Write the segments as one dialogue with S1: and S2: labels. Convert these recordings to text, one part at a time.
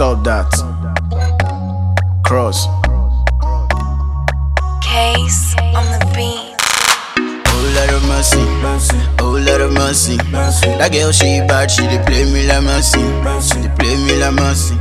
S1: Stop that. Cross.
S2: Case on the beat.
S1: Oh Lord of mercy, oh Lord of mercy. That girl she bad, she dey play me like mercy, she dey play me like mercy.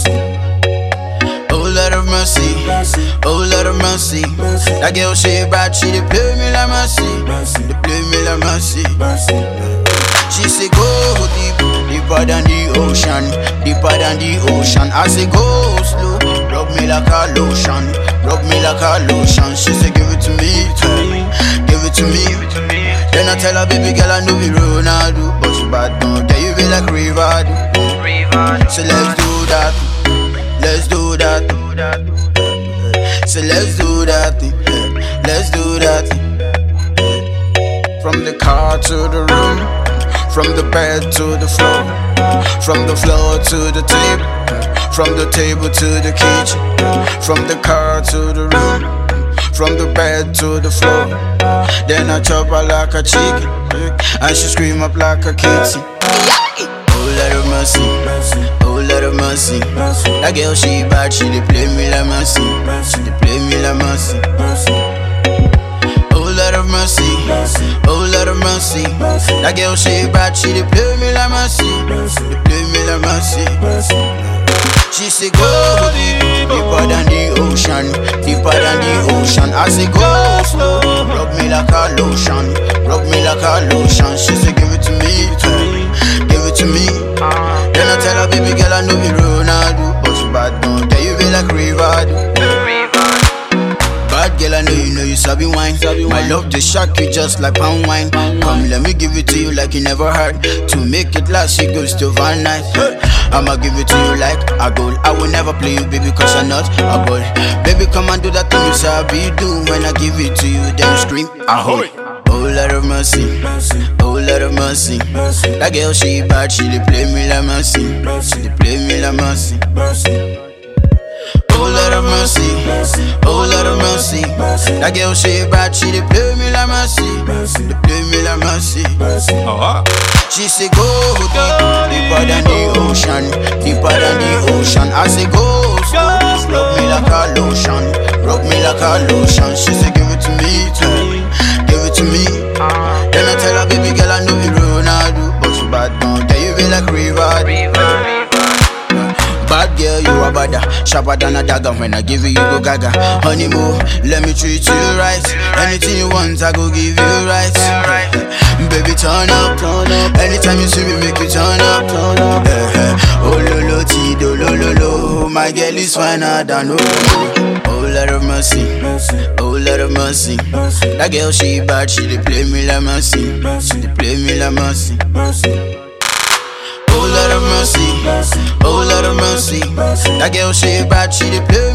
S1: Oh Lord of mercy, oh Lord of mercy. That girl she bad, she dey play me like mercy, she dey play me like mercy. She say go deep, deeper than the ocean, deeper than the ocean. I say go slow, rub me like a lotion, rub me like a lotion. She say give it to me, give it to me. Then I tell her baby girl I know be Ronaldo, but she bad don't tell you be like Rivado. So let's do that, let's do that. So let's do that, let's do that. From the car to the room, from the bed to the floor, from the floor to the table, from the table to the kitchen, from the car to the room, from the bed to the floor. Then I chop her like a chicken, and she scream up like a kitten. Oh Lord of mercy, oh Lord of mercy. That girl she bad, she dey play me like mercy, she dey play me like mercy. Oh Lord of mercy, oh Lord of mercy. That girl she bad, she dey play me like mercy, she dey play me like mercy. She say go deep, deeper than the ocean, deeper than the ocean. I say go slow, rub me like a lotion, rub me like a lotion. She say give it to me, give it to me. Then I tell her baby girl I know be Ronaldo, but she bad don't tell you be like Rivado. Bad girl, I know you know you sabi wine. My love just shock you just like palm wine. Come, let me give it to you like you never heard. To make it last, she goes to Van Night. I'ma give it to you like a goal. I will never play you, baby, cause I'm not a goal. Baby, come and do that thing you sabi do. When I give it to you, then you scream, ahoy. Oh Lord of mercy, oh Lord of mercy. That girl she bad, she dey play me like mercy, she dey play me like mercy. Oh Lord of mercy, oh Lord of mercy. That girl she bad, she dey play me like mercy, she dey play me like mercy. She say go deep, deeper than the ocean, deeper than the ocean. I say go slow, rub me like a lotion, rub me like a lotion. She say give it to me, give it to me. Then I tell her baby girl I know be Ronaldo, but she bad don't tell you be like Rivado. Bad girl, you a badder, sharper than a dagger. When I give you, you go gaga. Honeymoon, let me treat you right. Anything you want, I go give you right. Baby, turn up, turn up. Anytime you see me, make you turn up, turn up. Eh, eh. Oh lo lo, ti do lo lo lo. My girl is finer than oh. Oh Lord of mercy, oh Lord of mercy. That girl she bad, she dey play me like mercy, she dey play me like mercy. Oh Lord of mercy, oh Lord of mercy. That girl she bad, she dey play